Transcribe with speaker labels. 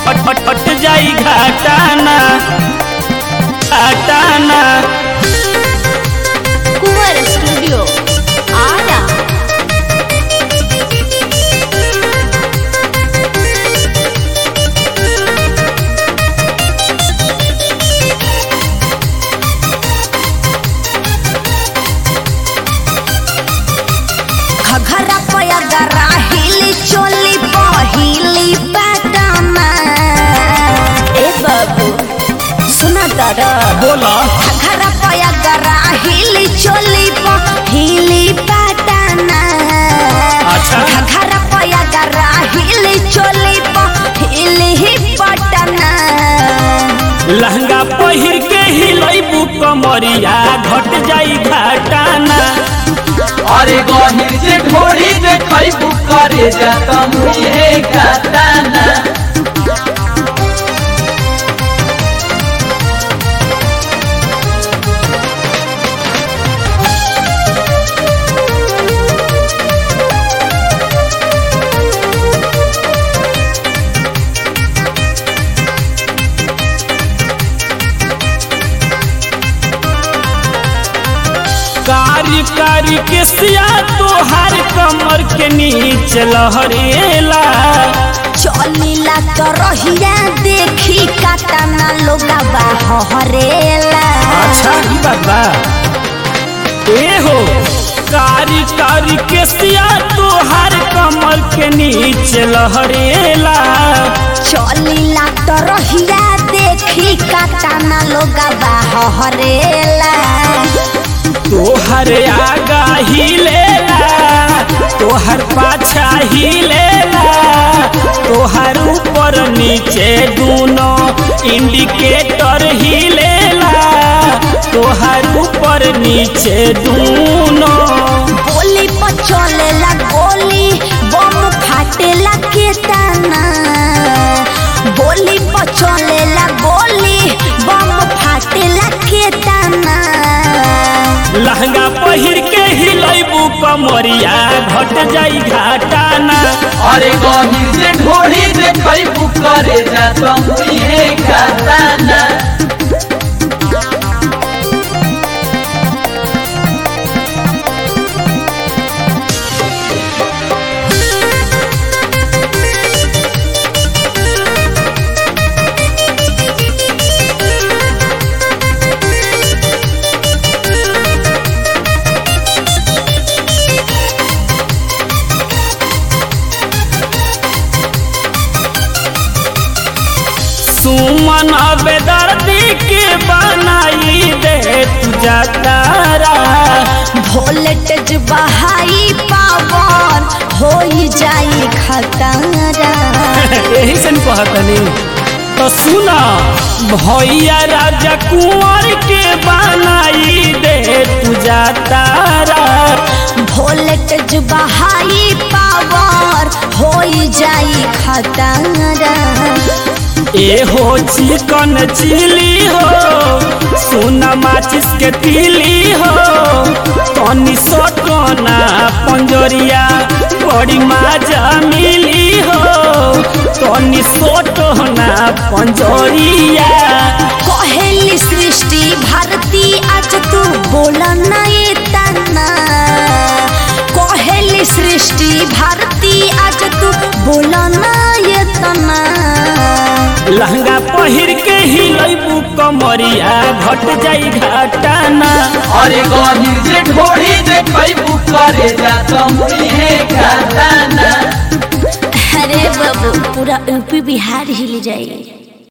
Speaker 1: हट हट हट जाई घाटाना घाटाना
Speaker 2: कुंवर स्टूडियो आरा घघरा पयगरा हिली चोली पहिली पैटर्न ए बाबू सुना दादा
Speaker 1: बोला
Speaker 2: घघरा पयगरा हिली चोली पहिली पैटर्न
Speaker 1: अच्छा।
Speaker 2: घघरा पयगरा हिली चोली पहिली पैटर्न
Speaker 1: लहंगा पहिर के हिलैबू कमरिया घट जाई घाटाना
Speaker 3: अरे गहिर से ढोरी देखै करे जाता मुहे गाताना
Speaker 1: कारी कारी के सिया तोहार कमर के नीचे लहरेला
Speaker 2: चलिला तो रहिया देखी काटना लोगा हरेला
Speaker 1: ई बात बा ए हो कारी कारी के सिया तोहार कमर के नीचे लहरेला
Speaker 2: चलिला तो रहिया देखी काटना लोगा हरेला
Speaker 1: तोहर आगा हिलेला तोहर पाछा हिलेला तोहर ऊपर नीचे दूनो इंडिकेटर हिलेला तोहर ऊपर नीचे दूनो
Speaker 2: गोली पर चलेला गोली बम फाटेला केतना गोली पर चलेला गोली बम फाटेला केतना
Speaker 1: लहंगा पहिर के हिलैबू कमरिया घट जाई घाटाना
Speaker 3: अरे गहिर से ढोरी देखै करे जाता मुहे गाताना
Speaker 1: सुमन बेदर्दी के बनाई दे तू जातारा
Speaker 2: वोल्टेज बहाई पावन हो जाई खतरा
Speaker 1: यही से न कहतनी तो सुना भैया राजा कुंवर के बनाई दे तू जातारा
Speaker 2: वोल्टेज बहाई पावर हो जाई खतरा
Speaker 1: ए हो चिकन चिली हो सोना माचिस के तिली हो तनी सटना पंजरिया बड़ी माजा मिली हो तनी सटना पंजरिया
Speaker 2: कहेली सृष्टि भारती आज तू बोला ना ये तना कहेली सृष्टि भारती आज तू बोला ना ये तना
Speaker 1: लहंगा पहिर के हिलैबू कमरिया घट जाई घाटाना
Speaker 3: अरे गहिर से ढोरी देखै करे जाता मुहे गाताना
Speaker 2: अरे बाबू पूरा यूपी बिहार हिल जाए